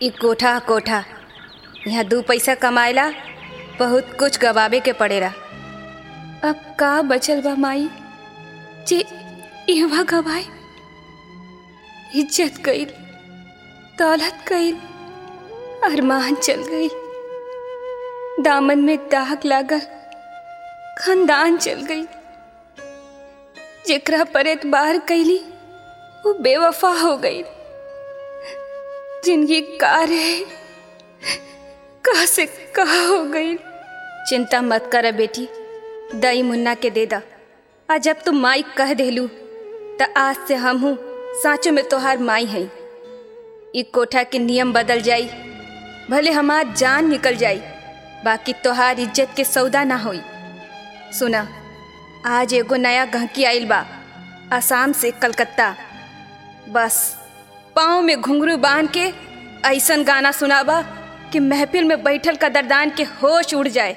ई कोठा कोठा यहाँ दू पैसा कमाएला बहुत कुछ गवावे के पड़ेला अब का बचल बा माई जे इहवा गवाए इज्जत गई दौलत गई अरमान चल गई दामन में दाग लागल खानदान चल गई जेकरा पर एतबार कैली वो बेवफा हो गई जिंदगी का रहे कहा से कहा हो गई चिंता मत कर बेटी दई मुन्ना के दे दा आ जब तुम माई कह देलू त आज से हम हूँ साँचो में तोहार माई है ई कोठा के नियम बदल जाई भले हमार जान निकल जाई बाकी तोहार इज्जत के सौदा ना होई सुना आज एगो नया गहकी आइल बा आसाम से कलकत्ता बस पाँव में घुंघरू बांध के ऐसन गाना सुनाबा कि महफिल में बैठल कदरदान के होश उड़ जाए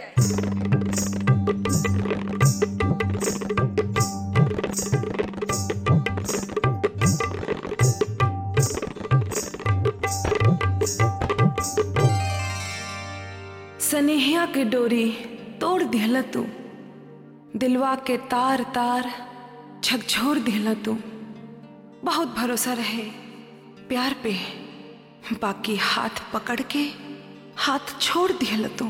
सनेहिया के डोरी तोड़ दिहला तू दिलवा के तार तार झकझोर दिहला तू बहुत भरोसा रहे प्यार पे बाकी हाथ पकड़ के हाथ छोड़ दिहला तू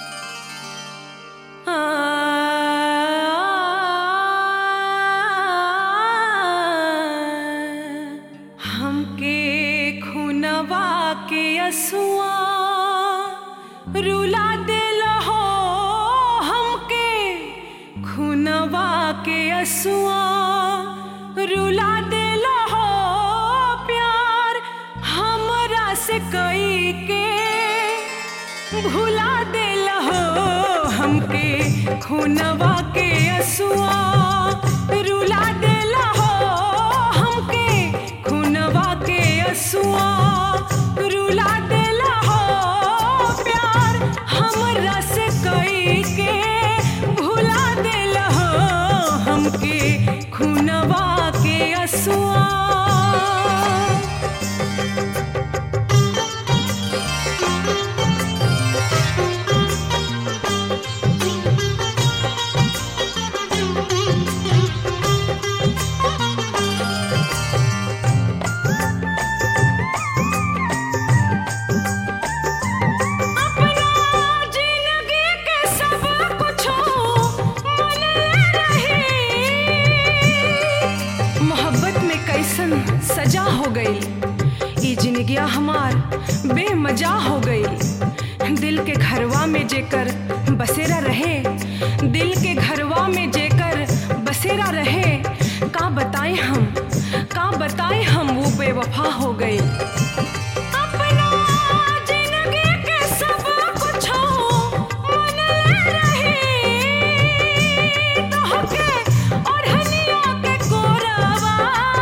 हमके खुनवा के असुआ रुला दिल हो हमके खुनवा के असुआ रुला दिल हो प्यार हमरा से कई के भुला दिल हो हमके खुनवा के असुआ रुला दिल हो हमके खुनवा के असुआ रुला दिल हो प्यार हमरा से कई के भुला दिल हो हमके खुनवा के असुआ जिंदगी के सब कुछो मनले रही मोहब्बत में कैसन सजा हो गई ई जिंदगिया हमार बेमजा हो गई दिल के घरवा में जेकर बसेरा रहे दिल के घरवा में जेकर बसेरा रहे का बताएं हम का बताएं हम वो बेवफा हो गई अपना जिंदगी के सब कुछो मनले रही तोहके ओढ़निया के कोरवा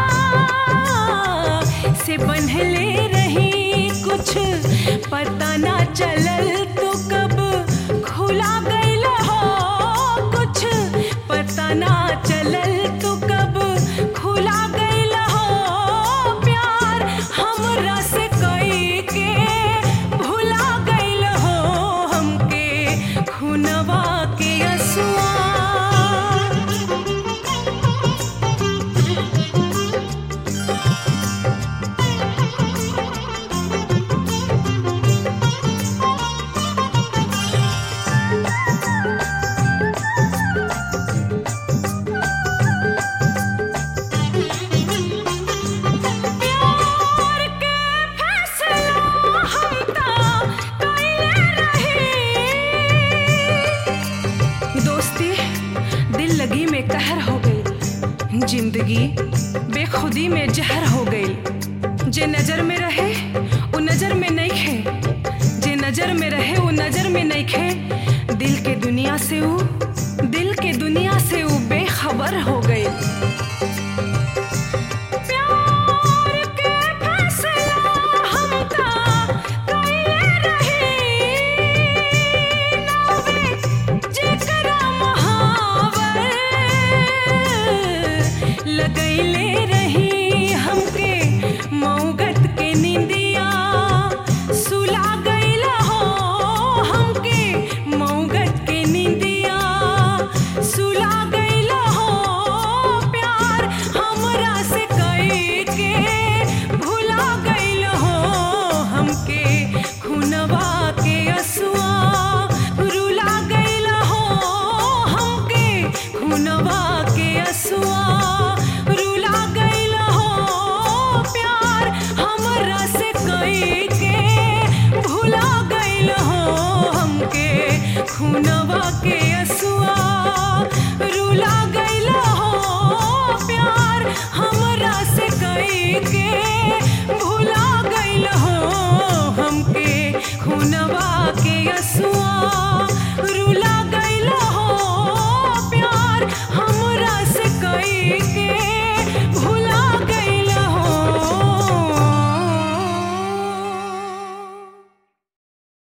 से बंधले रही कुछ पता ना चलल तो कब खुला गइल हो कुछ पता ना चलल तो कब खुला गइल हो प्यार हमरा से कई के भुला गइल हो हमके खुनवा के असुआ प्यार के फैसला हम ता कइले रही दोस्ती दिल लगी में कहर हो गई जिंदगी बेखुदी में जहर हो गई जे नजर में रहे वो नजर में नहीं खे जे नजर में रहे वो नजर में नहीं खे दिल के दुनिया से वो दिल के दुनिया से वो बेखबर हो गई